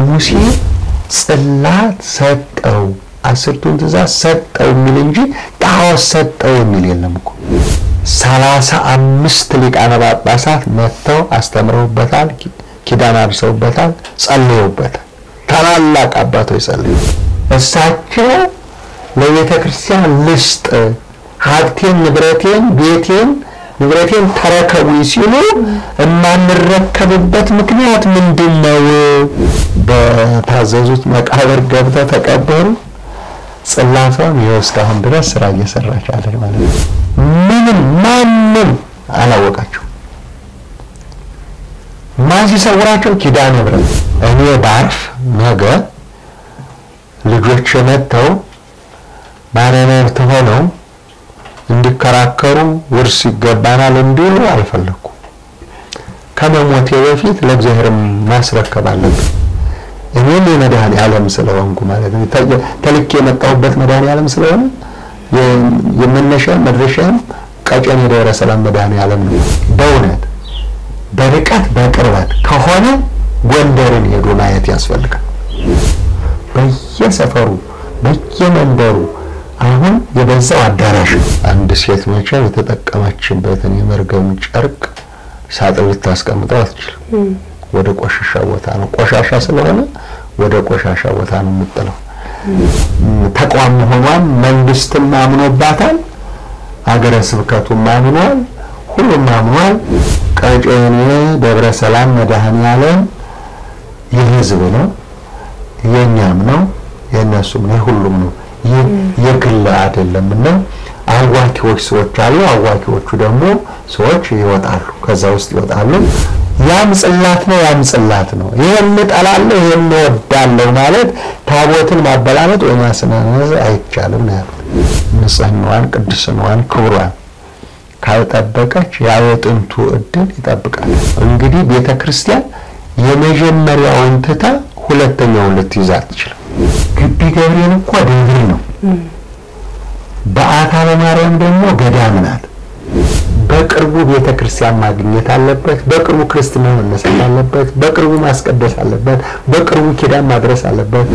ለሙሴ ጽላት ሰጠው አስርቱን ትእዛዝ ሰጠው የሚል እንጂ ጣዖት ሰጠው የሚል የለም እኮ። ሰላሳ አምስት ሊቃነ ጳጳሳት መጥተው አስተምረውበታል፣ ኪዳን አድርሰውበታል፣ ጸልየውበታል። ታላላቅ አባቶች ጸልዩ። እሳቸው ለቤተ ክርስቲያን ልስጥ ሀብቴን፣ ንብረቴን፣ ቤቴን ንብረቴን ተረከቡ ሲሉ የማንረከብበት ምክንያት ምንድን ነው? በታዘዙት መቃብር ገብተው ተቀበሩ። ጽላቷን ይኸው እስካሁን ድረስ ስራ እየሰራች አለች ማለት ነው። ምንም ማንም አላወቃቸው። ማን ሲሰውራቸው? ኪዳነ ምሕረት። እኔ ባርፍ ነገ ልጆች መጥተው ባለመብት ሆነው እንዲከራከሩ ውርስ ይገባናል እንዲሉ አልፈለኩም። ከመሞቴ በፊት ለእግዚአብሔር ማስረከብ አለብን። እኔም የመድኃኔ ዓለም ስለሆንኩ ማለት ነው። ተልኬ የመጣሁበት መድኃኔ ዓለም ስለሆነ የመነሻም መድረሻም ቀጨኔ ደብረ ሰላም መድኃኔ ዓለም ነው። በእውነት በርቀት በቅርበት ከሆነ ጎንደርን ሄዶ ማየት ያስፈልጋል። በየሰፈሩ በየመንደሩ አሁን የበዛው አዳራሽ አንድ ሴት መቼም የተጠቀመችበትን የመርገም ጨርቅ ሳጥን ልታስቀምጠው አትችልም። ወደ ቆሻሻ ቦታ ነው። ቆሻሻ ስለሆነ ወደ ቆሻሻ ቦታ ነው የምጥለው። ተቋም መሆኗን መንግስትም አምኖባታል፣ ሀገረ ስብከቱም አምኗል፣ ሁሉም አምኗል። ቀጨኔ ደብረ ሰላም መድኃኔ ዓለም የህዝብ ነው፣ የእኛም ነው፣ የእነሱም ነው፣ የሁሉም ነው። የግል አይደለም እና አዋኪዎች ሰዎች አሉ። አዋኪዎቹ ደግሞ ሰዎች ይወጣሉ፣ ከዛ ውስጥ ይወጣሉ። ያም ጽላት ነው፣ ያም ጽላት ነው። ይሄን እጠላለሁ፣ ይሄን እወዳለሁ ማለት ታቦትን ማበላመጥ ወይ ማስናነዝ አይቻልም ነው ያሉት። ንጽህናዋን፣ ቅድስናዋን፣ ክብሯን ካልጠበቀች ያ የጥንቱ እድል ይጠብቃል። እንግዲህ ቤተ ክርስቲያን የመጀመሪያውን ትታ ሁለተኛውን ልትይዝ አትችልም። ግቢ ገብርኤል እኮ ደብር ነው። በዓታ ለማርያም ደግሞ ገዳም ናት። በቅርቡ ቤተ ክርስቲያን ማግኘት አለበት። በቅርቡ ክርስትና መነሳት አለበት። በቅርቡ ማስቀደስ አለበት። በቅርቡ ኪዳን ማድረስ አለበት።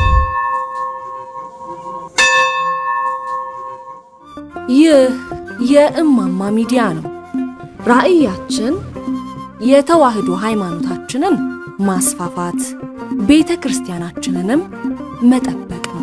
ይህ የእማማ ሚዲያ ነው። ራዕያችን የተዋህዶ ሃይማኖታችንን ማስፋፋት፣ ቤተ ክርስቲያናችንንም መጠበቅ ነው።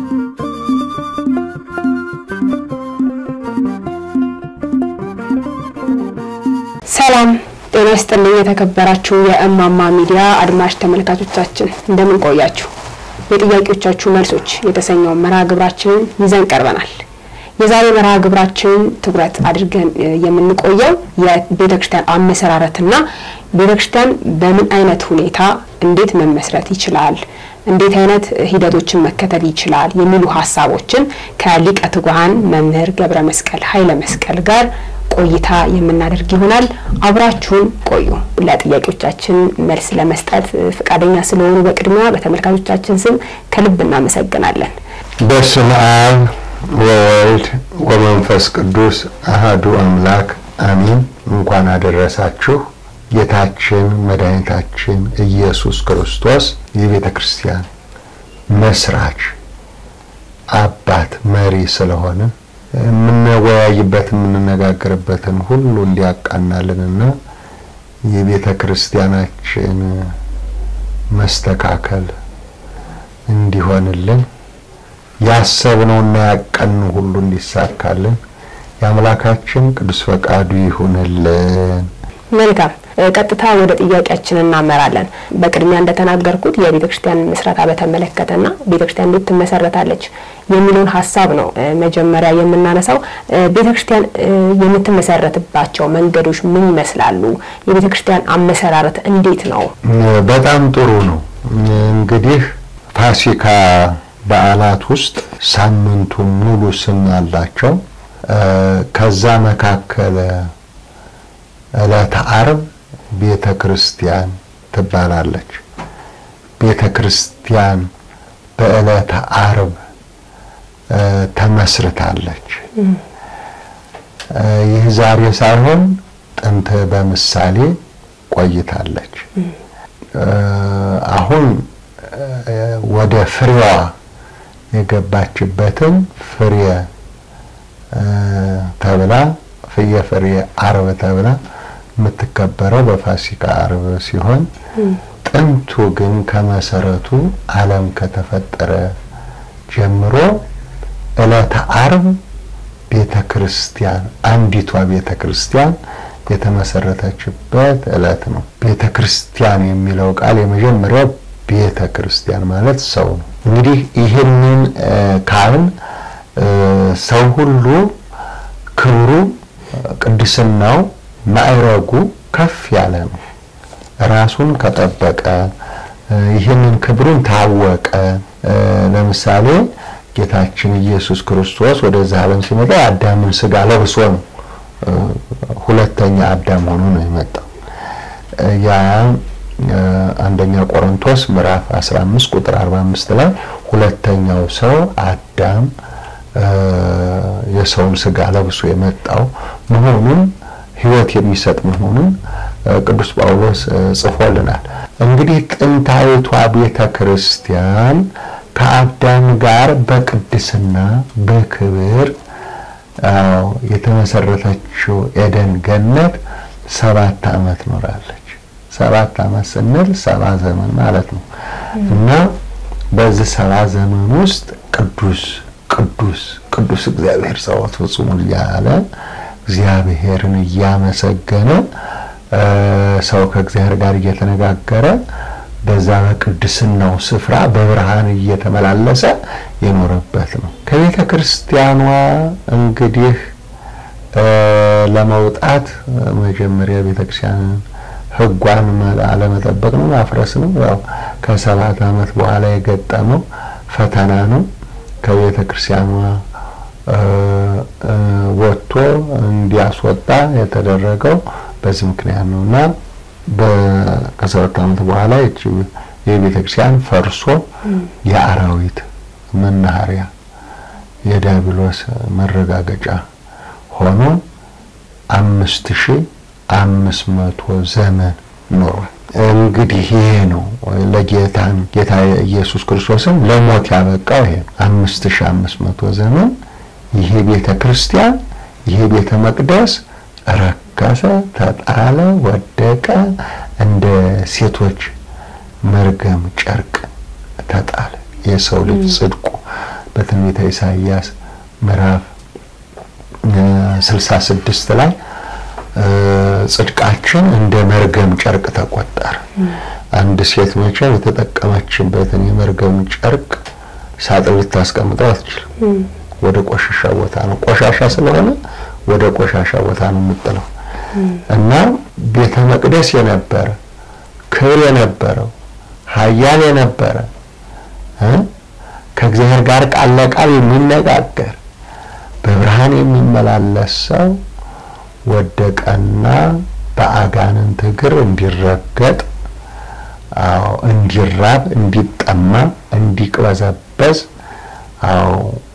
ሰላም ጤና ይስጥልኝ። የተከበራችሁ የእማማ ሚዲያ አድማጭ ተመልካቾቻችን እንደምን ቆያችሁ? የጥያቄዎቻችሁ መልሶች የተሰኘውን መርሃ ግብራችንን ይዘን ቀርበናል። የዛሬ መርሃ ግብራችንን ትኩረት አድርገን የምንቆየው የቤተ ክርስቲያን አመሰራረትና ቤተ ክርስቲያን በምን አይነት ሁኔታ እንዴት መመስረት ይችላል፣ እንዴት አይነት ሂደቶችን መከተል ይችላል የሚሉ ሀሳቦችን ከሊቀ ትጉሃን መምህር ገብረ መስቀል ኃይለ መስቀል ጋር ቆይታ የምናደርግ ይሆናል። አብራችሁን ቆዩ። ለጥያቄዎቻችን መልስ ለመስጠት ፈቃደኛ ስለሆኑ በቅድሚያ በተመልካቾቻችን ስም ከልብ እናመሰግናለን። በስመ አብ ወወልድ ወመንፈስ ቅዱስ አህዱ አምላክ አሚን። እንኳን አደረሳችሁ። ጌታችን መድኃኒታችን ኢየሱስ ክርስቶስ የቤተ ክርስቲያን መስራች አባት መሪ ስለሆነ የምንወያይበት የምንነጋገርበትን ሁሉ እንዲያቃናልንና የቤተ ክርስቲያናችን መስተካከል እንዲሆንልን ያሰብነውና ያቀኑ ሁሉ እንዲሳካልን የአምላካችን ቅዱስ ፈቃዱ ይሁንልን። መልካም ቀጥታ ወደ ጥያቄያችን እናመራለን። በቅድሚያ እንደተናገርኩት የቤተ ክርስቲያን ምስረታ በተመለከተና ቤተ ክርስቲያን እንዴት ትመሰረታለች የሚለውን ሀሳብ ነው መጀመሪያ የምናነሳው። ቤተ ክርስቲያን የምትመሰረትባቸው መንገዶች ምን ይመስላሉ? የቤተ ክርስቲያን አመሰራረት እንዴት ነው? በጣም ጥሩ ነው። እንግዲህ ፋሲካ በዓላት ውስጥ ሳምንቱ ሙሉ ስም አላቸው። ከዛ መካከል ዕለተ ዓርብ ቤተ ክርስቲያን ትባላለች። ቤተ ክርስቲያን በዕለተ ዓርብ ተመስርታለች። ይህ ዛሬ ሳይሆን ጥንት በምሳሌ ቆይታለች። አሁን ወደ ፍሬዋ የገባችበትን ፍሬ ተብላ ፍየ ፍሬ አርብ ተብላ የምትከበረው በፋሲካ አርብ ሲሆን ጥንቱ ግን ከመሰረቱ ዓለም ከተፈጠረ ጀምሮ ዕለተ አርብ ቤተ ክርስቲያን አንዲቷ ቤተ ክርስቲያን የተመሰረተችበት ዕለት ነው። ቤተ ክርስቲያን የሚለው ቃል የመጀመሪያው ቤተ ክርስቲያን ማለት ሰው ነው። እንግዲህ ይህንን ካልን ሰው ሁሉ ክብሩ፣ ቅድስናው፣ ማዕረጉ ከፍ ያለ ነው። ራሱን ከጠበቀ ይህንን ክብሩን ታወቀ። ለምሳሌ ጌታችን ኢየሱስ ክርስቶስ ወደዚህ ዓለም ሲመጣ የአዳምን ስጋ ለብሶ ነው። ሁለተኛ አዳም ሆኖ ነው የመጣው። ያ አንደኛ ቆሮንቶስ ምዕራፍ 15 ቁጥር 45 ላይ ሁለተኛው ሰው አዳም የሰውን ስጋ ለብሶ የመጣው መሆኑን ሕይወት የሚሰጥ መሆኑን ቅዱስ ጳውሎስ ጽፎልናል። እንግዲህ ጥንታዊቷ ቤተ ክርስቲያን ከአዳም ጋር በቅድስና በክብር የተመሰረተችው ኤደን ገነት ሰባት ዓመት ኖራለች። ሰባት ዓመት ስንል ሰባ ዘመን ማለት ነው እና በዚህ ሰባ ዘመን ውስጥ ቅዱስ ቅዱስ ቅዱስ እግዚአብሔር ጸሎት ፍጹም እያለ እግዚአብሔርን እያመሰገነ ሰው ከእግዚአብሔር ጋር እየተነጋገረ በዛ በቅድስናው ስፍራ በብርሃን እየተመላለሰ የኖረበት ነው። ከቤተ ክርስቲያኗ እንግዲህ ለመውጣት መጀመሪያ ቤተ ክርስቲያንን ሕጓን አለመጠበቅ ነው፣ ማፍረስ ነው። ያው ከሰባት ዓመት በኋላ የገጠመው ፈተና ነው። ከቤተ ክርስቲያኗ ወጥቶ እንዲያስወጣ የተደረገው በዚህ ምክንያት ነው እና ከሰባት ዓመት በኋላ ይቺ የቤተ ክርስቲያን ፈርሶ የአራዊት መናኸሪያ የዲያብሎስ መረጋገጫ ሆኖ አምስት ሺህ አምስት መቶ ዘመን ኖሯል። እንግዲህ ይሄ ነው ለጌታን ጌታ ኢየሱስ ክርስቶስን ለሞት ያበቃው ይሄ ነው። አምስት ሺህ አምስት መቶ ዘመን ይሄ ቤተ ክርስቲያን ይሄ ቤተ መቅደስ ረከሰ፣ ተጣለ፣ ወደቀ፣ እንደ ሴቶች መርገም ጨርቅ ተጣለ። የሰው ልጅ ጽድቁ በትንቢተ ኢሳይያስ ምዕራፍ ስልሳ ስድስት ላይ ጽድቃችን እንደ መርገም ጨርቅ ተቆጠረ። አንድ ሴት መቼም የተጠቀመችበትን የመርገም ጨርቅ ሳጥን ልታስቀምጠው አትችልም። ወደ ቆሻሻ ቦታ ነው። ቆሻሻ ስለሆነ ወደ ቆሻሻ ቦታ ነው የምጥለው እና ቤተ መቅደስ የነበረ ክብር የነበረው ኃያል የነበረ ከእግዚአብሔር ጋር ቃል ለቃል የሚነጋገር በብርሃን የሚመላለስ ሰው ወደቀና በአጋንንት እግር እንዲረገጥ፣ አዎ እንዲራብ፣ እንዲጠማ፣ እንዲቅበዘበዝ፣ አዎ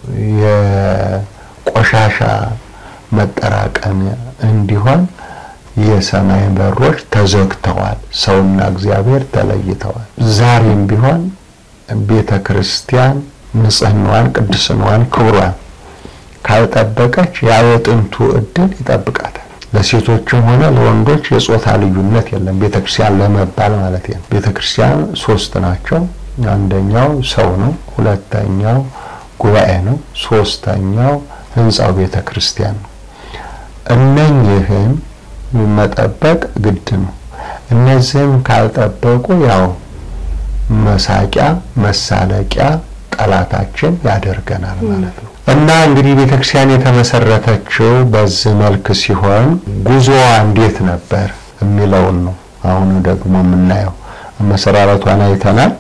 የቆሻሻ መጠራቀሚያ እንዲሆን የሰማይ በሮች ተዘግተዋል። ሰውና እግዚአብሔር ተለይተዋል። ዛሬም ቢሆን ቤተ ክርስቲያን ንጽህናዋን፣ ቅድስናዋን፣ ክብሯን ካልጠበቀች ያ የጥንቱ እድል ይጠብቃታል። ለሴቶችም ሆነ ለወንዶች የጾታ ልዩነት የለም። ቤተ ክርስቲያን ለመባል ማለት ነው። ቤተ ክርስቲያን ሶስት ናቸው። አንደኛው ሰው ነው። ሁለተኛው ጉባኤ ነው። ሶስተኛው ህንፃው ቤተ ክርስቲያን ነው። እነኝህን መጠበቅ ግድ ነው። እነዚህም ካልጠበቁ ያው መሳቂያ መሳለቂያ ጠላታችን ያደርገናል ማለት ነው። እና እንግዲህ ቤተክርስቲያን የተመሰረተችው በዚህ መልክ ሲሆን ጉዞዋ እንዴት ነበር የሚለውን ነው አሁን ደግሞ የምናየው። መሰራረቷን አይተናል።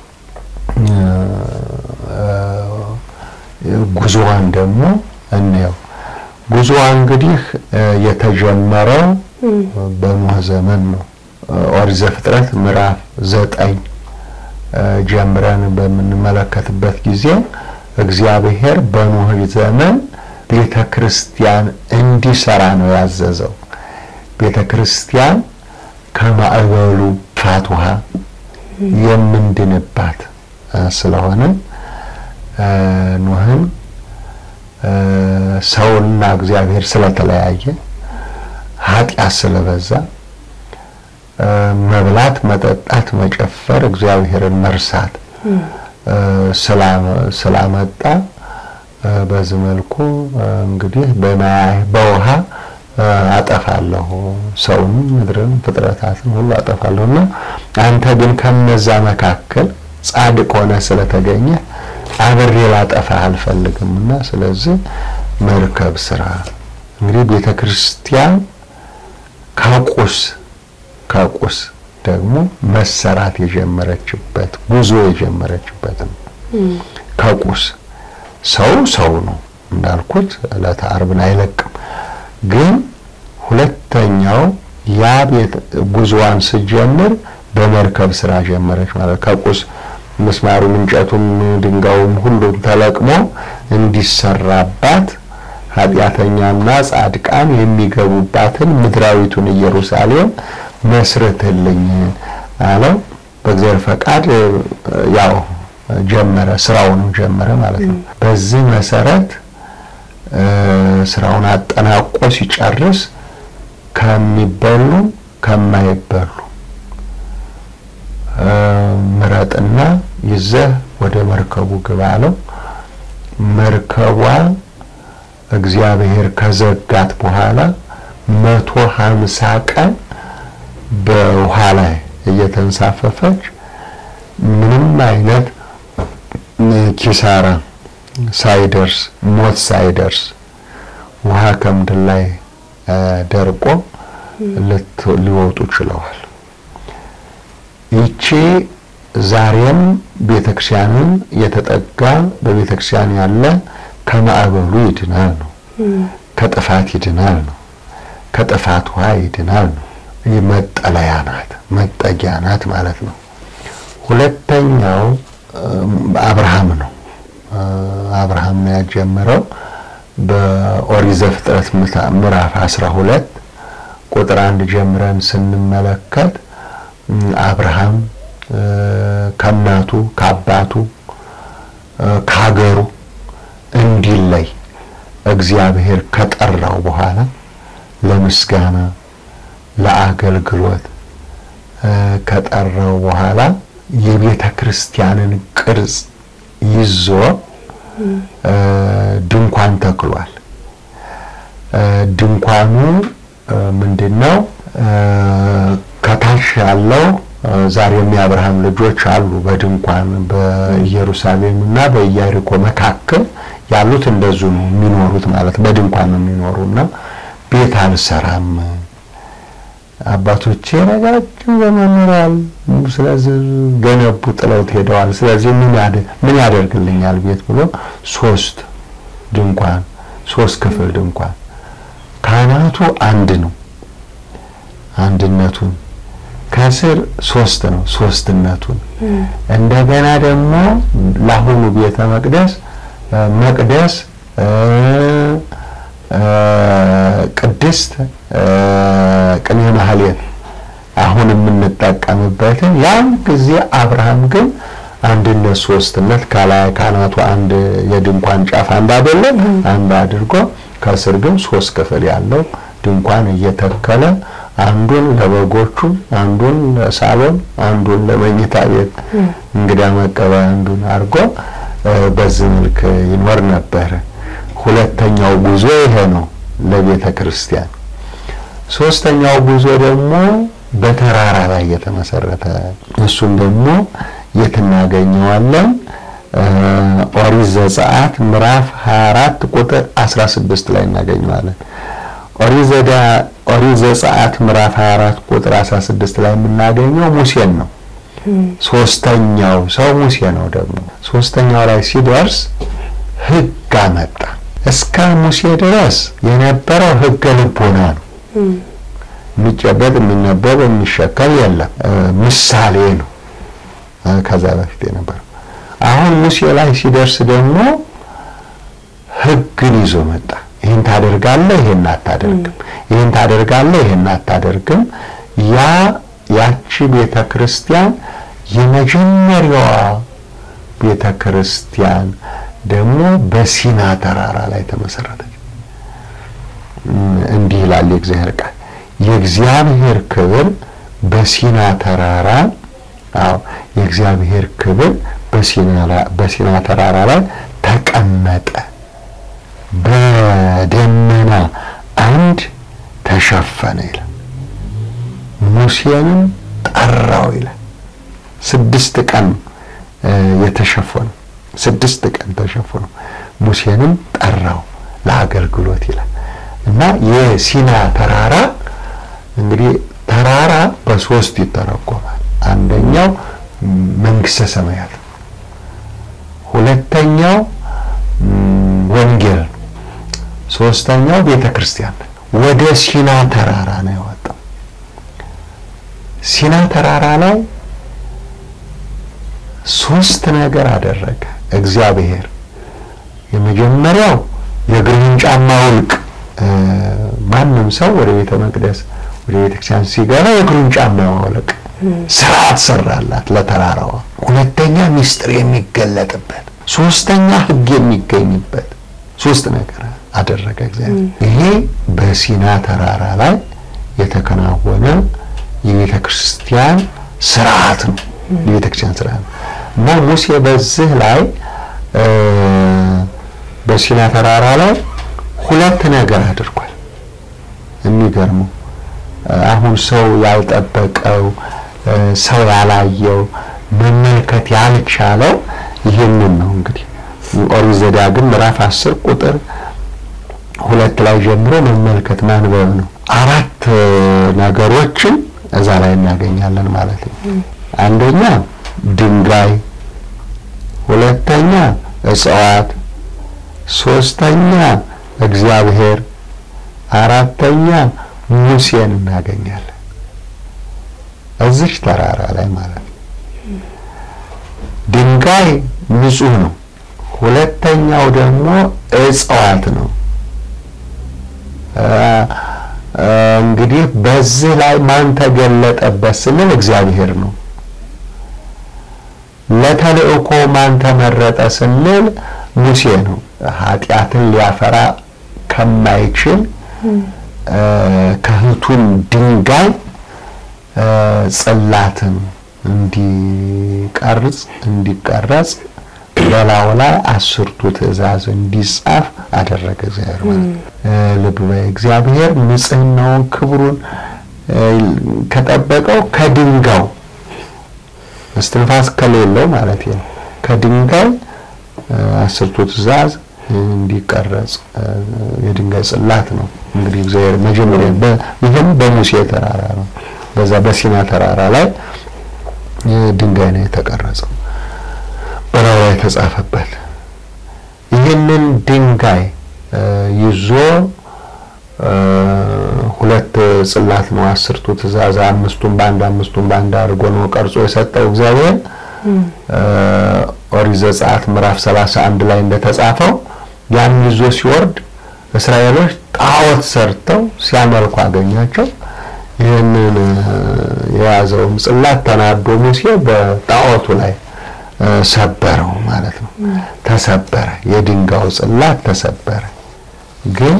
ጉዞዋን ደግሞ እንየው። ጉዞዋ እንግዲህ የተጀመረው በኖህ ዘመን ነው። ኦሪት ዘፍጥረት ምዕራፍ ዘጠኝ ጀምረን በምንመለከትበት ጊዜ እግዚአብሔር በኖህ ዘመን ቤተ ክርስቲያን እንዲሰራ ነው ያዘዘው። ቤተ ክርስቲያን ከማዕበሉ ፋት ውሃ የምንድንባት ስለሆነ ኖህን ሰውና እግዚአብሔር ስለተለያየ ኃጢአት ስለበዛ መብላት፣ መጠጣት፣ መጨፈር፣ እግዚአብሔርን መርሳት ስላመጣ በዚህ መልኩ እንግዲህ በውሃ አጠፋለሁ ሰውንም ምድርን ፍጥረታትን ሁሉ አጠፋለሁ እና አንተ ግን ከነዛ መካከል ጻድቅ ሆነ ስለተገኘ አብሬ ላጠፋህ አልፈልግም እና ስለዚህ መርከብ ስራ። እንግዲህ ቤተ ክርስቲያን ከቁስ ከቁስ ደግሞ መሰራት የጀመረችበት ጉዞ የጀመረችበት ነው። ከቁስ ሰው ሰው ነው እንዳልኩት ዕለተ ዓርብን አይለቅም። ግን ሁለተኛው ያ ቤት ጉዞዋን ስጀምር በመርከብ ስራ ጀመረች ማለት ከቁስ ምስማሩም፣ እንጨቱም፣ ድንጋዩም ሁሉም ተለቅሞ እንዲሰራባት ኃጢአተኛና ጻድቃን የሚገቡባትን ምድራዊቱን ኢየሩሳሌም መስርትልኝ አለው። በእግዚአብሔር ፈቃድ ያው ጀመረ፣ ስራውንም ጀመረ ማለት ነው። በዚህ መሰረት ስራውን አጠናቆ ሲጨርስ ከሚበሉ ከማይበሉ ምረጥና ይዘህ ወደ መርከቡ ግባ አለው። መርከቧ እግዚአብሔር ከዘጋት በኋላ መቶ ሀምሳ ቀን በውሃ ላይ እየተንሳፈፈች ምንም አይነት ኪሳራ ሳይደርስ ሞት ሳይደርስ ውሃ ከምድር ላይ ደርቆ ሊወጡ ችለዋል። ይቺ ዛሬም ቤተክርስቲያንን የተጠጋ በቤተክርስቲያን ያለ ከማዕበሉ ይድናል ነው፣ ከጥፋት ይድናል ነው፣ ከጥፋት ውሃ ይድናል ነው። መጠለያ ናት፣ መጠጊያ ናት ማለት ነው። ሁለተኛው አብርሃም ነው። አብርሃም ነው ያጀመረው። በኦሪት ዘፍጥረት ምዕራፍ 12 ቁጥር አንድ ጀምረን ስንመለከት አብርሃም ከእናቱ ከአባቱ ከሀገሩ እንዲለይ እግዚአብሔር ከጠራው በኋላ ለምስጋና ለአገልግሎት ከጠራው በኋላ የቤተ ክርስቲያንን ቅርጽ ይዞ ድንኳን ተክሏል። ድንኳኑ ምንድነው? ከታች ያለው ዛሬም የአብርሃም ልጆች አሉ። በድንኳን በኢየሩሳሌም እና በኢያሪኮ መካከል ያሉት እንደዙ ነው የሚኖሩት ማለት በድንኳን ነው የሚኖሩና ቤት አልሰራም አባቶቼ ረጃጅም ዘመን ኖረዋል። ስለዚህ ገነቡ፣ ጥለውት ሄደዋል። ስለዚህ ምን ያደርግልኛል ቤት ብሎ ሶስት ድንኳን ሶስት ክፍል ድንኳን ካህናቱ አንድ ነው አንድነቱን ከስር ሶስት ነው ሶስትነቱን እንደገና ደግሞ ለአሁኑ ቤተ መቅደስ መቅደስ ቅድስት ቅኔ ማህሌት አሁን የምንጠቀምበትን ያን ጊዜ አብርሃም ግን አንድነት ሶስትነት ከላይ ካህናቱ አንድ የድንኳን ጫፍ አንድ አይደለም አንድ አድርጎ ከስር ግን ሶስት ክፍል ያለው ድንኳን እየተከለ አንዱን ለበጎቹ፣ አንዱን ለሳሎን፣ አንዱን ለመኝታ ቤት እንግዳ መቀበያ አንዱን አድርጎ በዚህ መልክ ይኖር ነበረ። ሁለተኛው ጉዞ ይሄ ነው ለቤተ ክርስቲያን። ሶስተኛው ጉዞ ደግሞ በተራራ ላይ የተመሰረተ እሱም ደግሞ የት እናገኘዋለን? ኦሪት ዘጸአት ምዕራፍ 24 ቁጥር 16 ላይ እናገኘዋለን። ኦሪት ዘጸአት ምዕራፍ 24 ቁጥር 16 ላይ የምናገኘው ሙሴን ነው። ሶስተኛው ሰው ሙሴ ነው። ደግሞ ሶስተኛው ላይ ሲደርስ ሕግ አመጣ። እስከ ሙሴ ድረስ የነበረው ሕገ ልቦና ነው። የሚጨበጥ የሚነበብ የሚሸከም የለም። ምሳሌ ነው ከዛ በፊት የነበረው። አሁን ሙሴ ላይ ሲደርስ ደግሞ ሕግን ይዞ መጣ። ይህን ታደርጋለህ፣ ይህን አታደርግም፣ ይህን ታደርጋለህ፣ ይህን አታደርግም። ያ ያቺ ቤተ ክርስቲያን የመጀመሪያዋ ቤተ ክርስቲያን ደግሞ በሲና ተራራ ላይ ተመሰረተች። እንዲህ ይላል የእግዚአብሔር ቃል የእግዚአብሔር ክብር በሲና ተራራ አዎ የእግዚአብሔር ክብር በሲና ተራራ ላይ ተቀመጠ፣ በደመና አንድ ተሸፈነ ይላል። ሙሴንም ጠራው ይላል። ስድስት ቀን የተሸፈኑ ስድስት ቀን ተሸፈኑ። ሙሴንም ጠራው ለአገልግሎት ይላል እና የሲና ተራራ እንግዲህ ተራራ በሶስት ይተረጎማል። አንደኛው መንግስተ ሰማያት፣ ሁለተኛው ወንጌል ነው፣ ሶስተኛው ቤተ ክርስቲያን። ወደ ሲና ተራራ ነው የወጣው። ሲና ተራራ ላይ ሶስት ነገር አደረገ እግዚአብሔር። የመጀመሪያው የእግሩን ጫማ ውልቅ ማንም ሰው ወደ ቤተ መቅደስ ወደ ቤተ ክርስቲያን ሲገባ የእግሩን ጫማ ማውለቅ ስርዓት ሰራላት ለተራራዋ። ሁለተኛ ምስጢር የሚገለጥበት፣ ሶስተኛ ሕግ የሚገኝበት ሶስት ነገር አደረገ እግዚአብሔር። ይሄ በሲና ተራራ ላይ የተከናወነ የቤተ ክርስቲያን ስርዓት ነው። የቤተ ክርስቲያን ስርዓት ነው እና ሙሴ በዚህ ላይ በሲና ተራራ ላይ ሁለት ነገር አድርጓል። የሚገርመው አሁን ሰው ያልጠበቀው ሰው ያላየው መመልከት ያልቻለው ይህንን ነው። እንግዲህ ኦሪት ዘዳግም ምዕራፍ አስር ቁጥር ሁለት ላይ ጀምሮ መመልከት ማንበብ ነው። አራት ነገሮችን እዛ ላይ እናገኛለን ማለት ነው። አንደኛ ድንጋይ፣ ሁለተኛ እጽዋት፣ ሶስተኛ እግዚአብሔር፣ አራተኛ ሙሴን እናገኛለን እዚች ተራራ ላይ ማለት ነው። ድንጋይ ንጹህ ነው። ሁለተኛው ደግሞ እጽዋት ነው። እንግዲህ በዚህ ላይ ማን ተገለጠበት ስንል እግዚአብሔር ነው። ለተልእኮ ማን ተመረጠ ስንል ሙሴ ነው። ኃጢአትን ሊያፈራ ከማይችል ከህቱም ድንጋይ ጽላትን እንዲቀርጽ እንዲቀረጽ በላዩ ላይ አስርቱ ትእዛዝ እንዲጻፍ አደረገ እግዚአብሔር ማለት ልብ በይ እግዚአብሔር ንጽህናውን ክብሩን ከጠበቀው ከድንጋው እስትንፋስ ከሌለው ማለት ነው ከድንጋይ አስርቱ ትእዛዝ እንዲቀረጽ የድንጋይ ጽላት ነው እንግዲህ እግዚአብሔር መጀመሪያ ይህም በሙሴ ተራራ ነው በዛ በሲና ተራራ ላይ ድንጋይ ነው የተቀረጸው በላዩ ላይ የተጻፈበት ይህንን ድንጋይ ይዞ ሁለት ጽላት ነው አስርቱ ትእዛዝ አምስቱን በአንድ አምስቱን በአንድ አድርጎ ነው ቀርጾ የሰጠው እግዚአብሔር ኦሪት ዘጸአት ምዕራፍ 31 ላይ እንደተጻፈው ያን ይዞ ሲወርድ እስራኤሎች ጣዖት ሰርተው ሲያመልኩ አገኛቸው ይህንን የያዘውን ጽላት ተናዶ ሙሴ በጣዖቱ ላይ ሰበረው ማለት ነው። ተሰበረ፣ የድንጋዩ ጽላት ተሰበረ። ግን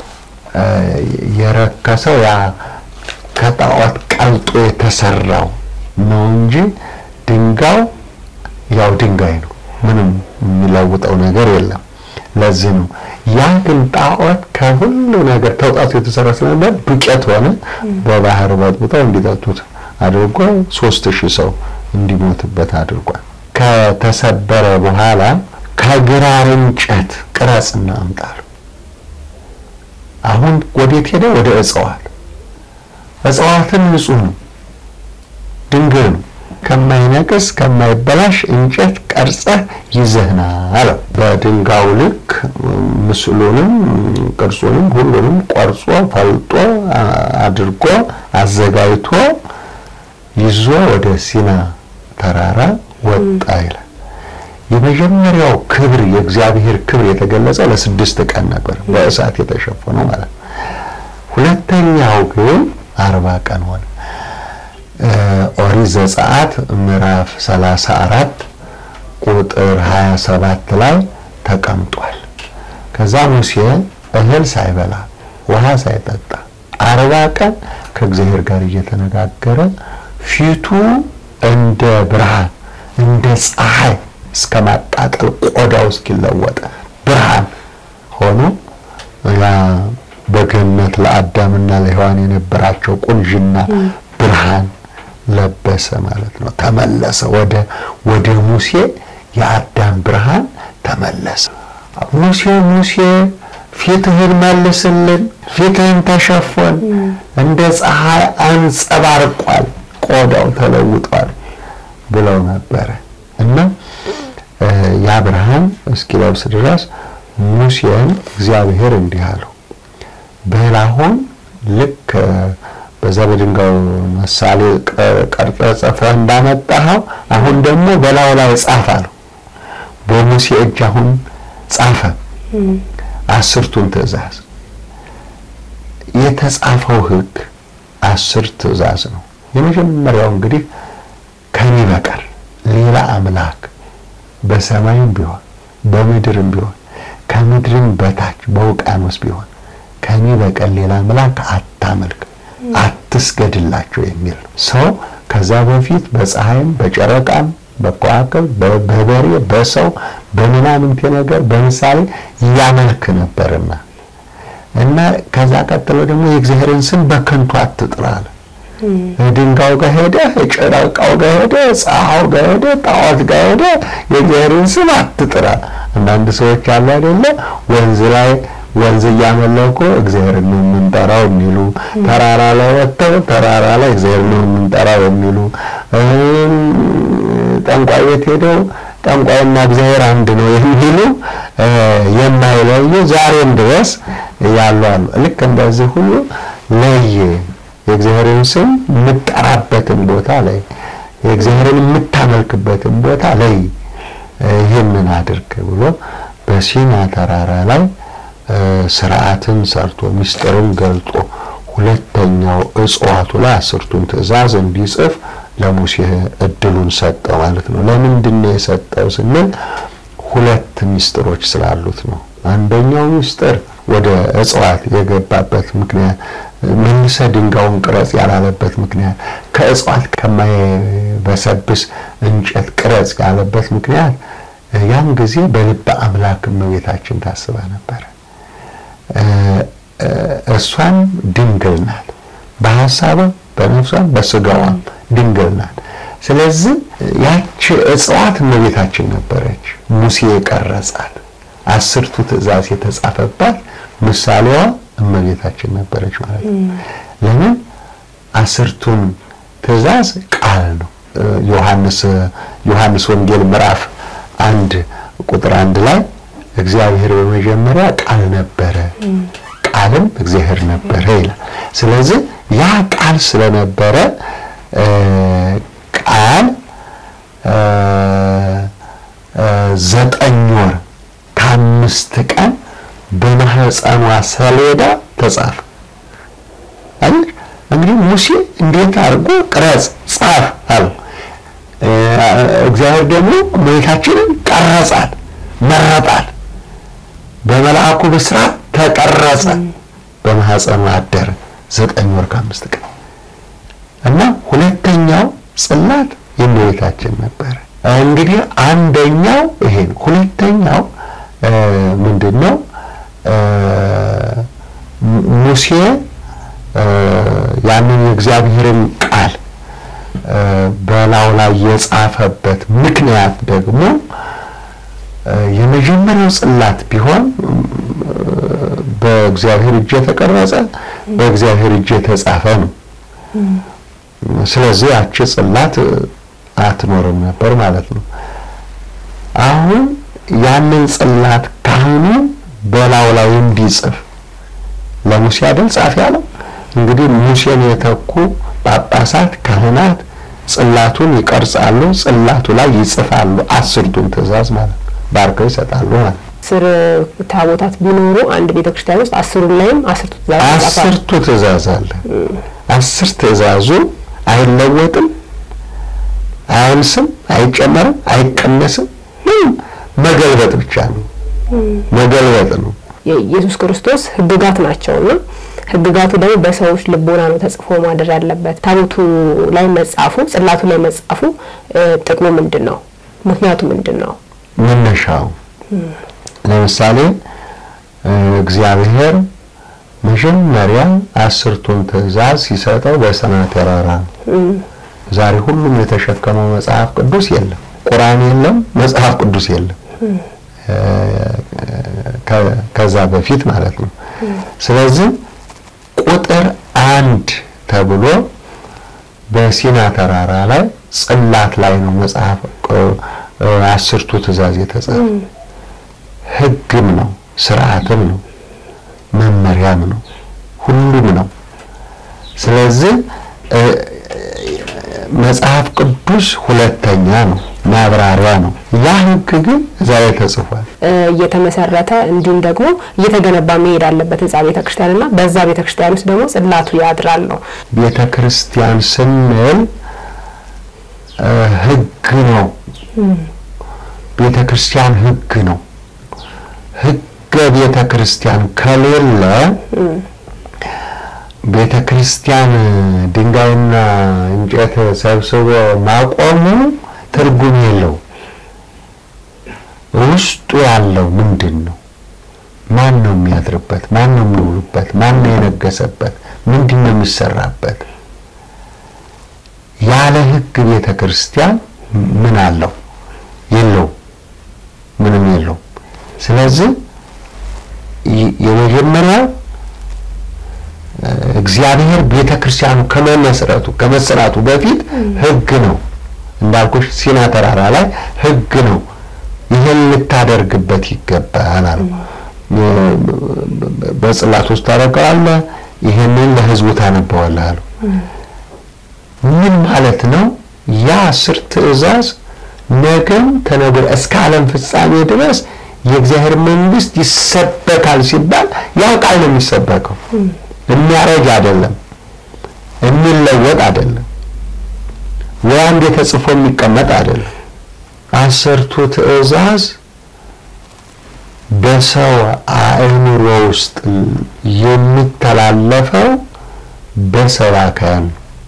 የረከሰው ያ ከጣዖት ቀልጦ የተሰራው ነው እንጂ ድንጋዩ ያው ድንጋይ ነው። ምንም የሚለውጠው ነገር የለም። ለዚህ ነው ያ ግን ጣዖት ከሁሉ ነገር ተውጣቱ የተሰራ ስለነበር ዱቄት ሆነ። በባህር በጥብጠው እንዲጠጡት አድርጎ ሶስት ሺህ ሰው እንዲሞትበት አድርጓል። ከተሰበረ በኋላ ከግራር እንጨት ቅረጽና አምጣሉ። አሁን ወዴት ሄደ? ወደ እጽዋት። እጽዋትን ንጹህ ነው፣ ድንግል ነው ከማይነቅስ ከማይበላሽ እንጨት ቀርጸህ ይዘህና አለው። በድንጋዩ ልክ ምስሉንም ቅርጹንም ሁሉንም ቆርጾ ፈልጦ አድርጎ አዘጋጅቶ ይዞ ወደ ሲና ተራራ ወጣ ይላል። የመጀመሪያው ክብር የእግዚአብሔር ክብር የተገለጸ ለስድስት ቀን ነበር፣ በእሳት የተሸፈነው ማለት ነው። ሁለተኛው ግን አርባ ቀን ሆነ። ኦሪት ዘጸአት ምዕራፍ 34 ቁጥር 27 ላይ ተቀምጧል። ከዛ ሙሴ እህል ሳይበላ ውሃ ሳይጠጣ አርባ ቀን ከእግዚአብሔር ጋር እየተነጋገረ ፊቱ እንደ ብርሃን እንደ ፀሐይ እስከ ማቃጠል ቆዳው እስኪለወጥ ብርሃን ሆኖ ያ በገነት ለአዳምና ለሔዋን የነበራቸው ቁንጅና ብርሃን ለበሰ ማለት ነው። ተመለሰ ወደ ወደ ሙሴ የአዳም ብርሃን ተመለሰ። ሙሴ ሙሴ ፊትህን መልስልን፣ ፊትህን ተሸፎን፣ እንደ ፀሐይ አንጸባርቋል፣ ቆዳው ተለውጧል ብለው ነበረ እና ያ ብርሃን እስኪለብስ ድረስ ሙሴን እግዚአብሔር እንዲህ አለው፣ በል አሁን ልክ በዛ በድንጋዩ ምሳሌ ቀርጸ ጽፈህ እንዳመጣኸው አሁን ደግሞ በላዩ ላይ ጻፍ አለው። በሙሴ እጅ አሁን ጻፈ አስርቱን ትእዛዝ። የተጻፈው ሕግ አስር ትእዛዝ ነው። የመጀመሪያው እንግዲህ ከኔ በቀር ሌላ አምላክ በሰማይም ቢሆን በምድርም ቢሆን ከምድርም በታች በውቅያኖስ ቢሆን ከኔ በቀር ሌላ አምላክ አታመልክ፣ አትስገድላቸው የሚል ነው። ሰው ከዛ በፊት በፀሐይም በጨረቃም በከዋክብት በበሬ በሰው በምናምንቴ ነገር በምሳሌ ያመልክ ነበርና እና ከዛ ቀጥሎ ደግሞ የእግዚአብሔርን ስም በከንቱ አትጥራ አለ። ድንጋዩ ጋር ሄደ፣ ጨረቃው ጋር ሄደ፣ ፀሐዩ ጋር ሄደ፣ ጣዖት ጋር ሄደ፣ የእግዚአብሔርን ስም አትጥራ። አንዳንድ ሰዎች አሉ አይደለ ወንዝ ላይ ወንዝ እያመለኩ እግዚአብሔር ነው የምንጠራው የሚሉ ተራራ ላይ ወጥተው ተራራ ላይ እግዚአብሔር ነው የምንጠራው የሚሉ ጠንቋይ ቤት ሄደው ጠንቋይና እግዚአብሔር አንድ ነው የሚሉ የማይለዩ ዛሬም ድረስ ያሉ አሉ። ልክ እንደዚህ ሁሉ ለየ የእግዚአብሔርን ስም የምጠራበትን ቦታ ላይ የእግዚአብሔርን የምታመልክበትን ቦታ ላይ ይህንን አድርግ ብሎ በሲና ተራራ ላይ ስርዓትን ሰርቶ ምስጢርን ገልጦ ሁለተኛው እጽዋቱ ላይ አስርቱን ትእዛዝ እንዲጽፍ ለሙሴ እድሉን ሰጠው ማለት ነው። ለምንድን ነው የሰጠው ስንል ሁለት ምስጢሮች ስላሉት ነው። አንደኛው ምስጢር ወደ እጽዋት የገባበት ምክንያት መልሰ ድንጋዩን ቅረጽ ያላለበት ምክንያት ከእጽዋት ከማይበሰብስ እንጨት ቅረጽ ያለበት ምክንያት ያን ጊዜ በልበ አምላክ እመቤታችን ታስባ ነበረ። እሷን ድንግል ናት፣ በሀሳቧም በነፍሷም በስጋዋም ድንግል ናት። ስለዚህ ያቺ እጽዋት እመቤታችን ነበረች። ሙሴ የቀረጻት አስርቱ ትእዛዝ የተጻፈባት ምሳሌዋ እመቤታችን ነበረች ማለት ነው። ለምን አስርቱን ትእዛዝ ቃል ነው። ዮሐንስ ዮሐንስ ወንጌል ምዕራፍ አንድ ቁጥር አንድ ላይ እግዚአብሔር በመጀመሪያ ቃል ነበረ፣ ቃልም እግዚአብሔር ነበረ ይላል። ስለዚህ ያ ቃል ስለነበረ ቃል ዘጠኝ ወር ከአምስት ቀን በማህፀኗ ሰሌዳ ተጻፈ። አይደል? እንግዲህ ሙሴ እንዴት አድርጎ ቅረጽ ጻፍ አለው። እግዚአብሔር ደግሞ እመቤታችንን ቀረጻት፣ መረጣት። በመልአኩ ብስራት ተቀረጸ፣ በማህፀኗ አደረ ዘጠኝ ወር ከአምስት ቀን እና ሁለተኛው ጽላት የእመቤታችን ነበረ። እንግዲህ አንደኛው ይሄ ነው። ሁለተኛው ምንድን ነው? ሙሴ ያንን የእግዚአብሔርን ቃል በላዩ ላይ የጻፈበት ምክንያት ደግሞ የመጀመሪያው ጽላት ቢሆን በእግዚአብሔር እጅ የተቀረጸ በእግዚአብሔር እጅ የተጻፈ ነው። ስለዚህ ያቺ ጽላት አትኖርም ነበር ማለት ነው። አሁን ያንን ጽላት ካህኑ በላዩ ላይ እንዲጽፍ ለሙሴ አይደል ጻፍ ያለው። እንግዲህ ሙሴን የተኩ ጳጳሳት፣ ካህናት ጽላቱን ይቀርጻሉ፣ ጽላቱ ላይ ይጽፋሉ። አስርቱን ትእዛዝ ማለት ነው። ባርከው ይሰጣሉ ማለት ነው። አስር ታቦታት ቢኖሩ አንድ ቤተክርስቲያን ውስጥ አስሩን ላይም አስርቱ ትእዛዝ አስርቱ ትእዛዝ አለ። አስር ትእዛዙ አይለወጥም፣ አያንስም፣ አይጨመርም፣ አይቀነስም። ምንም መገልበጥ ብቻ ነው፣ መገልበጥ ነው። የኢየሱስ ክርስቶስ ሕግጋት ናቸውና ሕግጋቱ ደግሞ በሰዎች ልቦና ነው ተጽፎ ማደር ያለበት። ታቦቱ ላይ መጻፉ፣ ጽላቱ ላይ መጻፉ ጥቅሙ ምንድን ነው? ምክንያቱ ምንድን ነው? መነሻው ለምሳሌ እግዚአብሔር መጀመሪያ አስርቱን ትእዛዝ ሲሰጠው በሲና ተራራ ነው። ዛሬ ሁሉም የተሸከመው መጽሐፍ ቅዱስ የለም፣ ቁርአን የለም፣ መጽሐፍ ቅዱስ የለም። ከዛ በፊት ማለት ነው። ስለዚህ ቁጥር አንድ ተብሎ በሲና ተራራ ላይ ጽላት ላይ ነው መጽሐፍ አስርቱ ትእዛዝ የተጻፈ ሕግም ነው፣ ስርዓትም ነው፣ መመሪያም ነው፣ ሁሉም ነው። ስለዚህ መጽሐፍ ቅዱስ ሁለተኛ ነው፣ ማብራሪያ ነው። ያ ሕግ ግን እዛ ላይ ተጽፏል። እየተመሰረተ እንዲሁም ደግሞ እየተገነባ መሄድ አለበት ህንጻ ቤተ ክርስቲያን እና በዛ ቤተ ክርስቲያን ውስጥ ደግሞ ጽላቱ ያድራል ነው። ቤተ ክርስቲያን ስንል ሕግ ነው። ቤተ ክርስቲያን ሕግ ነው። ሕገ ቤተ ክርስቲያን ከሌለ ቤተ ክርስቲያን ድንጋይና እንጨት ሰብስቦ ማቆሙ ትርጉም የለው። ውስጡ ያለው ምንድን ነው? ማን ነው የሚያድርበት? ማን ነው የሚውሉበት? ማን ነው የነገሰበት? ምንድን ነው የሚሰራበት? ያለ ሕግ ቤተ ክርስቲያን ምን አለው? የለው፣ ምንም የለው። ስለዚህ የመጀመሪያው እግዚአብሔር ቤተ ክርስቲያኑ ከመመስረቱ ከመሰራቱ በፊት ሕግ ነው። እንዳልኩሽ ሲና ተራራ ላይ ሕግ ነው። ይህን ልታደርግበት ይገባል አለው። በጽላት ውስጥ ታደርገዋለህ፣ ይህንን ለሕዝቡ ታነበዋለህ አለው። ምን ማለት ነው? ያ አስር ትእዛዝ ነገም ተነገ እስከ ዓለም ፍጻሜ ድረስ የእግዚአብሔር መንግስት ይሰበካል ሲባል ያው ቃል ነው የሚሰበከው። የሚያረጅ አይደለም፣ የሚለወጥ አይደለም፣ ወይ አንዴ ተጽፎ የሚቀመጥ አይደለም። አስርቱ ትእዛዝ በሰው አእምሮ ውስጥ የሚተላለፈው በሰባካያን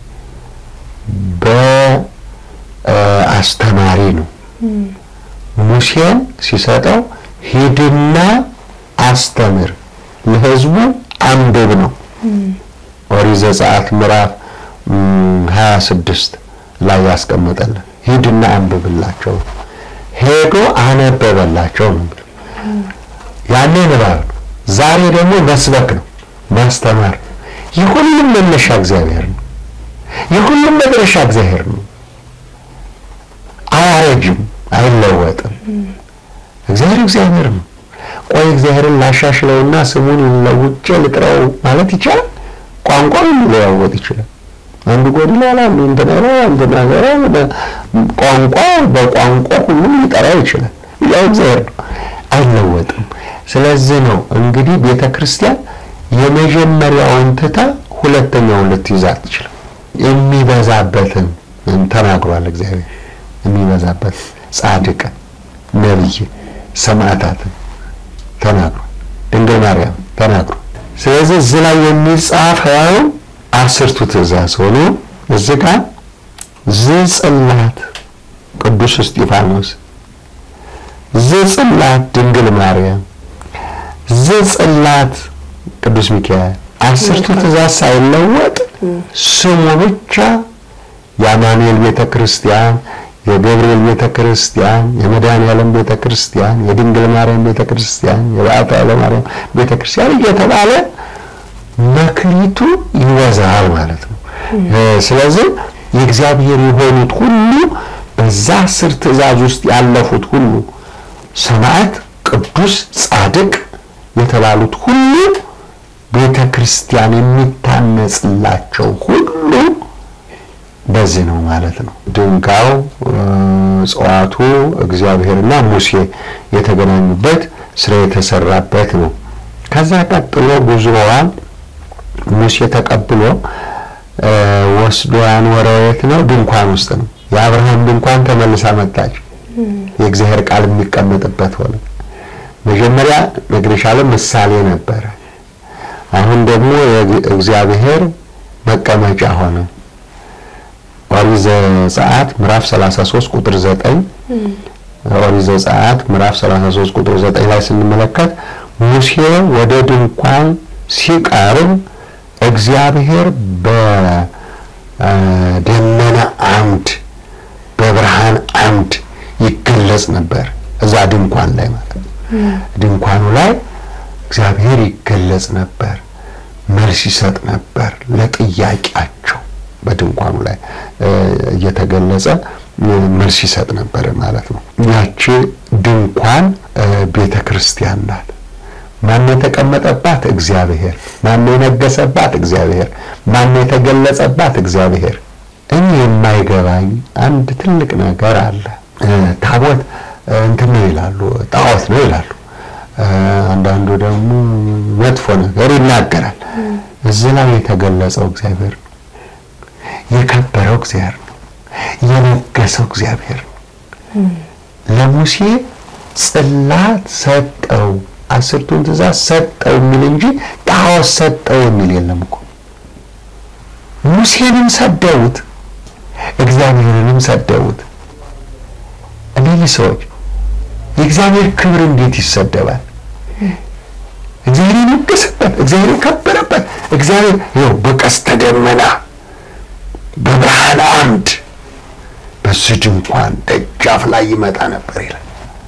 በአስተማሪ ነው። ሙሴን ሲሰጠው ሂድና አስተምር ለሕዝቡ አንብብ ነው። ኦሪት ዘጸአት ምዕራፍ ሀያ ስድስት ላይ ያስቀመጠልን ሂድና አንብብላቸው፣ ሄዶ አነበበላቸው ነው። ያኔ ንባብ ነው። ዛሬ ደግሞ መስበክ ነው፣ ማስተማር ነው። የሁሉም መነሻ እግዚአብሔር ነው። የሁሉም መድረሻ እግዚአብሔር ነው። አያረጅም፣ አይለወጥም። እግዚአብሔር እግዚአብሔር ነው። ቆይ እግዚአብሔርን ላሻሽለውና ስሙን ለውጬ ልጥራው ማለት ይቻላል? ቋንቋው ሊለዋወጥ ይችላል። አንዱ ጎድሏል፣ አንዱ እንትና ነው፣ እንትና ነው። ቋንቋ በቋንቋ ሁሉም ሊጠራው ይችላል። ያው እግዚአብሔር ነው፣ አይለወጥም። ስለዚህ ነው እንግዲህ ቤተ ክርስቲያን የመጀመሪያውን ትታ ሁለተኛውን ልትይዝ አትችልም። የሚበዛበትን ተናግሯል እግዚአብሔር የሚበዛበት ጻድቅን፣ ነቢይ፣ ሰማዕታትን ተናግሯል። ድንግል ማርያም ተናግሯል። ስለዚህ እዚህ ላይ የሚጻፈው አስርቱ ትእዛዝ ሆኖ እዚህ ጋር ዝጽላት ቅዱስ እስጢፋኖስ፣ ዝጽላት ድንግል ማርያም፣ ዝጽላት ቅዱስ ሚካኤል አስርቱ ትእዛዝ ሳይለወጥ ስሙ ብቻ የአማኑኤል ቤተ ክርስቲያን የገብርኤል ቤተ ክርስቲያን፣ የመድኃኔዓለም ቤተ ክርስቲያን፣ የድንግል ማርያም ቤተ ክርስቲያን፣ የበዓታ ለማርያም ቤተ ክርስቲያን እየተባለ መክሊቱ ይወዛል ማለት ነው። ስለዚህ የእግዚአብሔር የሆኑት ሁሉ በዛ አስር ትእዛዝ ውስጥ ያለፉት ሁሉ ሰማዕት፣ ቅዱስ፣ ጻድቅ የተባሉት ሁሉ ቤተ ክርስቲያን የሚታነጽላቸው ሁሉ በዚህ ነው ማለት ነው። ድንጋዩ እጽዋቱ እግዚአብሔርና ሙሴ የተገናኙበት ስራ የተሰራበት ነው። ከዛ ቀጥሎ ጉዞዋን ሙሴ ተቀብሎ ወስዶ ያኖረው የት ነው? ድንኳን ውስጥ ነው። የአብርሃም ድንኳን ተመልሳ መጣች። የእግዚአብሔር ቃል የሚቀመጥበት ሆነ። መጀመሪያ ነግሬሻለሁ፣ ምሳሌ ነበረ። አሁን ደግሞ እግዚአብሔር መቀመጫ ሆነ። ኦሪት ዘጸአት ምዕራፍ 33 ቁጥር 9 ኦሪት ዘጸአት ምዕራፍ 33 ቁጥር 9 ላይ ስንመለከት ሙሴ ወደ ድንኳን ሲቀርብ እግዚአብሔር በደመና አምድ በብርሃን አምድ ይገለጽ ነበር። እዛ ድንኳን ላይ ማለት ድንኳኑ ላይ እግዚአብሔር ይገለጽ ነበር፣ መልስ ይሰጥ ነበር ለጥያቄያቸው። በድንኳኑ ላይ እየተገለጸ መልስ ይሰጥ ነበር ማለት ነው። ያቺ ድንኳን ቤተ ክርስቲያን ናት። ማን የተቀመጠባት? እግዚአብሔር። ማን የነገሰባት? እግዚአብሔር። ማን የተገለጸባት? እግዚአብሔር። እኔ የማይገባኝ አንድ ትልቅ ነገር አለ። ታቦት እንትን ነው ይላሉ፣ ጣዖት ነው ይላሉ። አንዳንዱ ደግሞ መጥፎ ነገር ይናገራል። እዚህ ላይ የተገለጸው እግዚአብሔር ነው። የከበረው እግዚአብሔር ነው። የነገሰው እግዚአብሔር ነው። ለሙሴ ጽላት ሰጠው፣ አስርቱን ትእዛዝ ሰጠው የሚል እንጂ ጣዖት ሰጠው የሚል የለም እኮ። ሙሴንም ሰደቡት፣ እግዚአብሔርንም ሰደቡት። እነዚህ ሰዎች የእግዚአብሔር ክብር እንዴት ይሰደባል? እግዚአብሔር የነገሰበት፣ እግዚአብሔር የከበረበት፣ እግዚአብሔር ይኸው በቀስተ ደመና በብርሃን አምድ በዚህ ድንኳን ደጃፍ ላይ ይመጣ ነበር ይላል።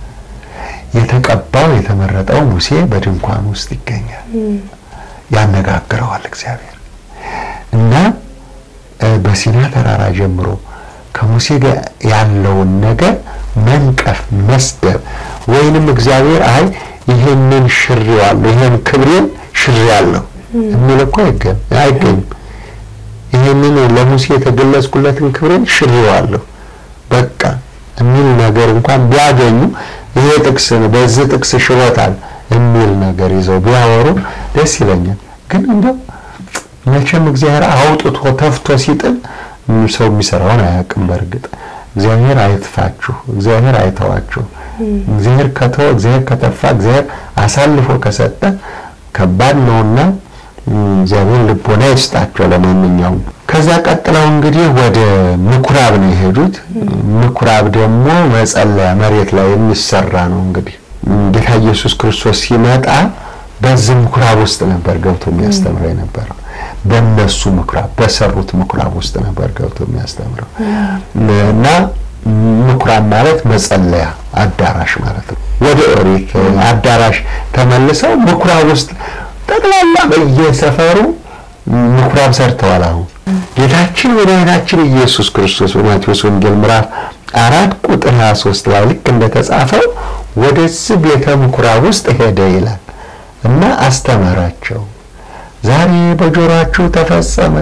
የተቀባው የተመረጠው ሙሴ በድንኳን ውስጥ ይገኛል። ያነጋግረዋል እግዚአብሔር እና በሲና ተራራ ጀምሮ ከሙሴ ጋር ያለውን ነገር መንቀፍ፣ መስደብ ወይንም እግዚአብሔር አይ ይሄንን ሽሬዋለሁ ይሄን ክብሬን ሽሬያለሁ የሚል እኮ አይገኝም። ይሄንን ለሙሴ የተገለጽኩለትን ክብሬን ሽሬዋለሁ በቃ የሚል ነገር እንኳን ቢያገኙ ይሄ ጥቅስ በዚህ ጥቅስ ሽሮታል የሚል ነገር ይዘው ቢያወሩ ደስ ይለኛል። ግን እንደው መቼም እግዚአብሔር አውጥቶ ተፍቶ ሲጥል ሰው የሚሰራውን አያውቅም። በእርግጥ እግዚአብሔር አይትፋችሁ፣ እግዚአብሔር አይተዋችሁ። እግዚአብሔር ከተወ፣ እግዚአብሔር ከተፋ፣ እግዚአብሔር አሳልፎ ከሰጠ ከባድ ነውና እግዚአብሔር ልቦና ይስጣቸው። ለማንኛውም ከዛ ቀጥለው እንግዲህ ወደ ምኩራብ ነው የሄዱት። ምኩራብ ደግሞ መጸለያ መሬት ላይ የሚሰራ ነው። እንግዲህ ጌታ ኢየሱስ ክርስቶስ ሲመጣ በዚህ ምኩራብ ውስጥ ነበር ገብቶ የሚያስተምረው የነበረው። በእነሱ ምኩራብ በሰሩት ምኩራብ ውስጥ ነበር ገብቶ የሚያስተምረው እና ምኩራብ ማለት መጸለያ አዳራሽ ማለት ነው። ወደ ኦሪት አዳራሽ ተመልሰው ምኩራብ ውስጥ ጠቅላላ በየሰፈሩ ምኩራብ ሰርተዋል። አሁን ጌታችን መድኃኒታችን ኢየሱስ ክርስቶስ በማቴዎስ ወንጌል ምዕራፍ አራት ቁጥር 23 ላይ ልክ እንደተጻፈው ወደዚህ ቤተ ምኩራብ ውስጥ ሄደ ይላል እና አስተማራቸው። ዛሬ በጆሮአችሁ ተፈጸመ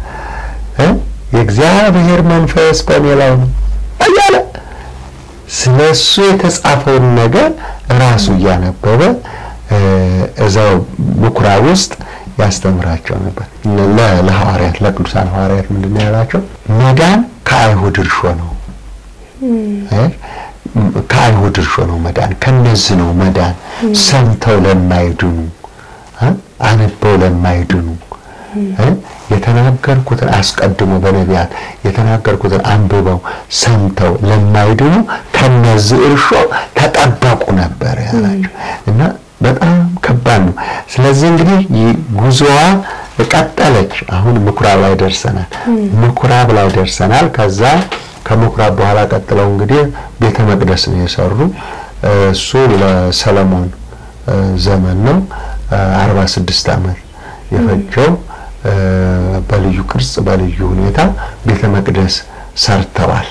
የእግዚአብሔር መንፈስ በእኔ ላይ ነው እያለ ስለ እሱ የተጻፈውን ነገር ራሱ እያነበበ እዛው ምኩራብ ውስጥ ያስተምራቸው ነበር። ለሐዋርያት ለቅዱሳን ሐዋርያት ምንድን ነው ያላቸው? መዳን ከአይሁድ እርሾ ነው። ከአይሁድ እርሾ ነው መዳን። ከነዚህ ነው መዳን። ሰምተው ለማይድኑ አንበው ለማይድኑ የተናገርኩትን አስቀድሞ በነቢያት የተናገርኩትን አንብበው ሰምተው ለማይድኑ ከነዚህ እርሾ ተጠበቁ ነበር ያላቸው እና በጣም ከባድ ነው። ስለዚህ እንግዲህ ጉዞዋ ቀጠለች። አሁን ምኩራብ ላይ ደርሰናል። ምኩራብ ላይ ደርሰናል። ከዛ ከምኩራብ በኋላ ቀጥለው እንግዲህ ቤተ መቅደስ ነው የሰሩ። እሱ ለሰለሞን ዘመን ነው። አርባ ስድስት ዓመት የፈጀው በልዩ ቅርጽ በልዩ ሁኔታ ቤተ መቅደስ ሰርተዋል።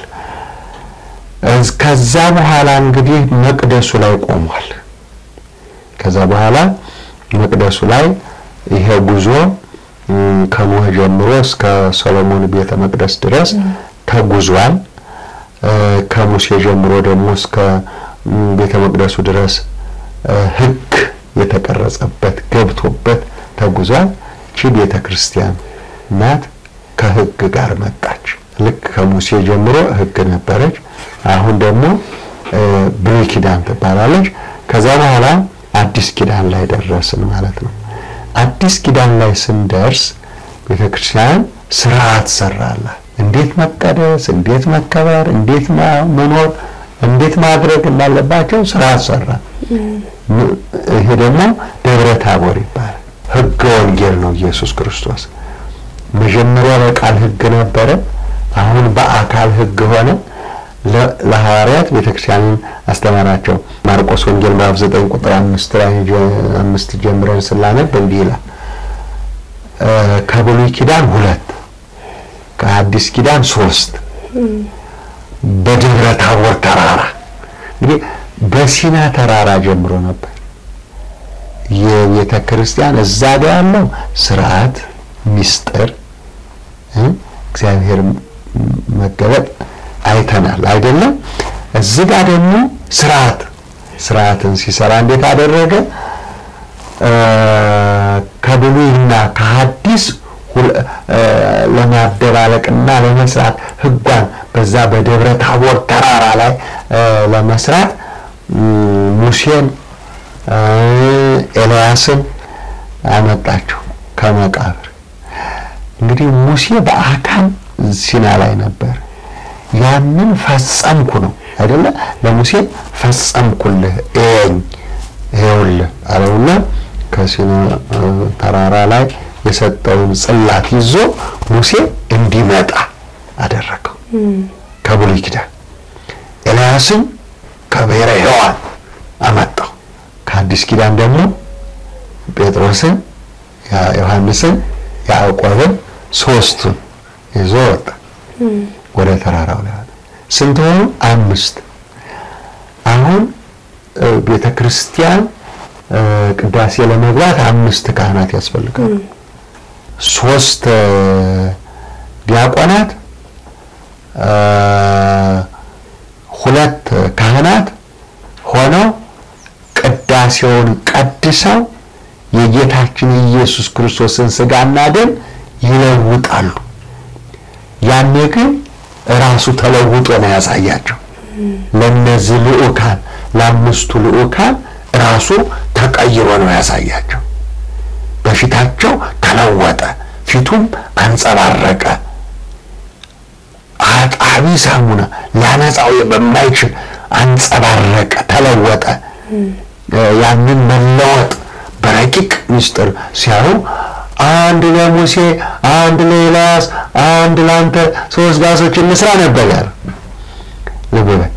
ከዛ በኋላ እንግዲህ መቅደሱ ላይ ቆሟል። ከዛ በኋላ መቅደሱ ላይ ይሄ ጉዞ ከኖህ ጀምሮ እስከ ሰሎሞን ቤተ መቅደስ ድረስ ተጉዟል። ከሙሴ ጀምሮ ደግሞ እስከ ቤተ መቅደሱ ድረስ ሕግ የተቀረጸበት ገብቶበት ተጉዟል። ቺ ቤተ ክርስቲያን ናት። ከሕግ ጋር መጣች። ልክ ከሙሴ ጀምሮ ሕግ ነበረች። አሁን ደግሞ ብሉይ ኪዳን ትባላለች። ከዛ በኋላ አዲስ ኪዳን ላይ ደረስን ማለት ነው። አዲስ ኪዳን ላይ ስንደርስ ቤተክርስቲያን ስርዓት ሰራላት። እንዴት መቀደስ፣ እንዴት መከበር፣ እንዴት መኖር፣ እንዴት ማድረግ እንዳለባቸው ስርዓት ሰራ። ይሄ ደግሞ ደብረ ታቦር ይባላል። ህገ ወንጌል ነው ኢየሱስ ክርስቶስ። መጀመሪያ በቃል ህግ ነበረ፣ አሁን በአካል ህግ ሆነ። ለሐዋርያት ቤተክርስቲያንን አስተማራቸው። ማርቆስ ወንጌል ምዕራፍ 9 ቁጥር አምስት ላይ አምስት ጀምረን ስላነብ እንዲህ ይላል ከብሉይ ኪዳን ሁለት ከአዲስ ኪዳን ሶስት በደብረ ታቦር ተራራ እንግዲህ በሲና ተራራ ጀምሮ ነበር የቤተ ክርስቲያን እዛ ጋ ያለው ስርዓት ሚስጥር እግዚአብሔር መገለጥ አይተናል አይደለም እዚህ ጋር ደግሞ ስርዓት ስርዓትን ሲሰራ እንዴት አደረገ ከብሉይና ከሐዲስ ለማደባለቅና ለመስራት ህጓን በዛ በደብረ ታቦር ተራራ ላይ ለመስራት ሙሴን ኤልያስን አመጣቸው ከመቃብር። እንግዲህ ሙሴ በአካል ሲና ላይ ነበር። ያንን ፈጸምኩ ነው አይደለ? ለሙሴ ፈጸምኩልህ እየኝ ይኸውልህ አለውና ከሲና ተራራ ላይ የሰጠውን ጽላት ይዞ ሙሴ እንዲመጣ አደረገው ከብሉይ ኪዳን። ኤልያስን ከብሔረ ሕያዋን አመጣው። ከአዲስ ኪዳን ደግሞ ጴጥሮስን፣ ዮሐንስን፣ ያዕቆብን ሶስቱን ይዞ ወጣ ወደ ተራራው ላይ ስንት ሆኑ? አምስት። አሁን ቤተ ክርስቲያን ቅዳሴ ለመግባት አምስት ካህናት ያስፈልጋሉ። ሶስት ዲያቆናት፣ ሁለት ካህናት ሆነው ቅዳሴውን ቀድሰው የጌታችን የኢየሱስ ክርስቶስን ስጋና ደም ይለውጣሉ። ያኔ ግን ራሱ ተለውጦ ነው ያሳያቸው። ለነዚህ ልዑካን ለአምስቱ ልዑካን ራሱ ተቀይሮ ነው ያሳያቸው። በፊታቸው ተለወጠ፣ ፊቱም አንጸባረቀ። አጣቢ ሳሙና ሊያነጻው በማይችል አንጸባረቀ፣ ተለወጠ። ያንን መለወጥ በረቂቅ ምስጢር ሲያዩ አንድ ለሙሴ አንድ ለኤልያስ አንድ ለአንተ ሶስት ጋሶች እንስራ ነበር ያለው። ልብ በል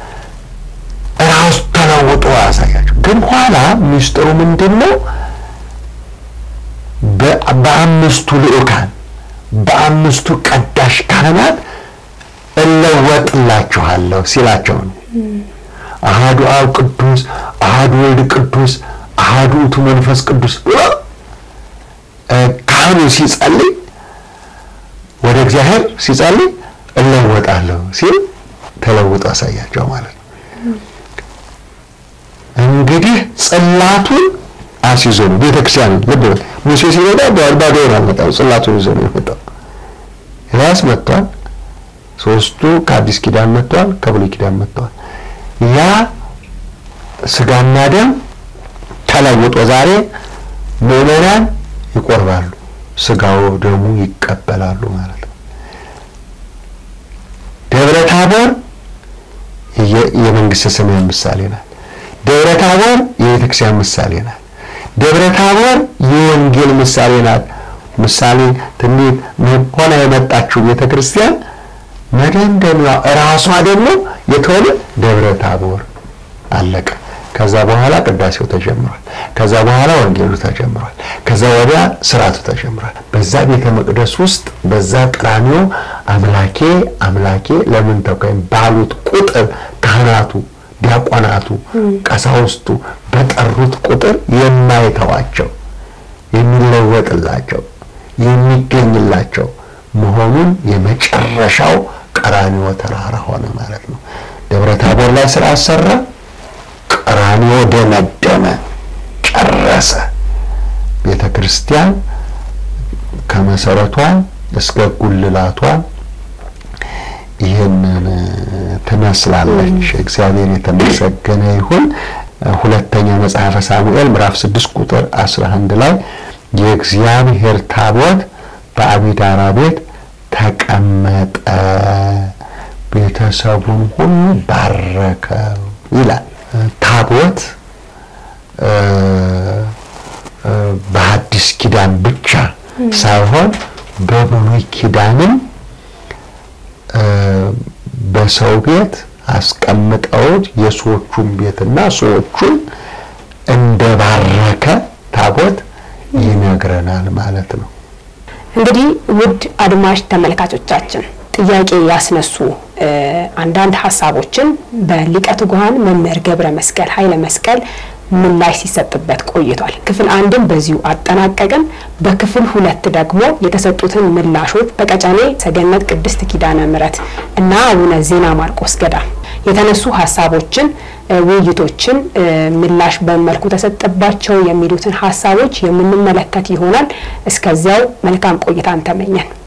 ራሱ ተለውጦ ያሳያቸው። ግን ኋላ ምስጢሩ ምንድን ነው? በአምስቱ ልዑካን በአምስቱ ቀዳሽ ካህናት እለወጥላችኋለሁ ሲላቸው ነው። አሃዱ አብ ቅዱስ፣ አሃዱ ወልድ ቅዱስ፣ አሃዱ ውእቱ መንፈስ ቅዱስ ብሎ ካህኑ ሲጸልይ ወደ እግዚአብሔር ሲጸልይ እለወጣለሁ ሲል ተለውጦ አሳያቸው ማለት ነው። እንግዲህ ጽላቱን አስይዞ ነው ቤተክርስቲያን ልብ በል ሙሴ ሲመጣ ባዶውን አልመጣም፣ ጽላቱን ይዞ ነው የመጣው። ኤልያስ መጥቷል። ሶስቱ ከአዲስ ኪዳን መጥተዋል፣ ከብሉይ ኪዳን መጥተዋል። ያ ስጋና ደም ተለውጦ ዛሬ ምዕመናን ይቆርባሉ፣ ስጋው ደሙ ይቀበላሉ ማለት ነው። ደብረ ታቦር የመንግስተ ሰማያት ምሳሌ ናት። ደብረ ታቦር የቤተክርስቲያን ምሳሌ ናት። ደብረ ታቦር የወንጌል ምሳሌ ናት። ምሳሌ ትንቢት ሆና የመጣችው ቤተክርስቲያን መደምደሚያ እራሷ ደግሞ የተሆነ ደብረ ታቦር አለቀ። ከዛ በኋላ ቅዳሴው ተጀምሯል። ከዛ በኋላ ወንጌሉ ተጀምሯል። ከዛ ወዲያ ስርዓቱ ተጀምሯል። በዛ ቤተ መቅደስ ውስጥ በዛ ቀራንዮ አምላኬ አምላኬ ለምን ተውከኝ ባሉት ቁጥር ካህናቱ፣ ዲያቆናቱ፣ ቀሳውስቱ በጠሩት ቁጥር የማይተዋቸው የሚለወጥላቸው የሚገኝላቸው መሆኑን የመጨረሻው ቀራንዮ ተራራ ሆነ ማለት ነው። ደብረ ታቦር ላይ ስራ አሰራ። ቀራንዮ ደመደመ፣ ጨረሰ። ቤተ ክርስቲያን ከመሰረቷ እስከ ጉልላቷ ይህንን ትመስላለች። እግዚአብሔር የተመሰገነ ይሁን። ሁለተኛ መጽሐፈ ሳሙኤል ምዕራፍ 6 ቁጥር 11 ላይ የእግዚአብሔር ታቦት በአቢዳራ ቤት ተቀመጠ፣ ቤተሰቡን ሁሉ ባረከው ይላል። ታቦት በሐዲስ ኪዳን ብቻ ሳይሆን በብሉይ ኪዳንም በሰው ቤት አስቀምጠውት የሰዎቹን ቤትና ሰዎቹን እንደባረከ ታቦት ይነግረናል ማለት ነው። እንግዲህ ውድ አድማጭ ተመልካቾቻችን ጥያቄ ያስነሱ አንዳንድ ሀሳቦችን በሊቀ ትጉሃን መምህር ገብረ መስቀል ኃይለ መስቀል ምላሽ ሲሰጥበት ቆይቷል። ክፍል አንድን በዚሁ አጠናቀቅን። በክፍል ሁለት ደግሞ የተሰጡትን ምላሾች በቀጨኔ ሰገነት ቅድስት ኪዳነ ምሕረት እና አቡነ ዜና ማርቆስ ገዳም የተነሱ ሀሳቦችን፣ ውይይቶችን ምላሽ በመልኩ ተሰጠባቸው የሚሉትን ሀሳቦች የምንመለከት ይሆናል። እስከዚያው መልካም ቆይታን ተመኘን።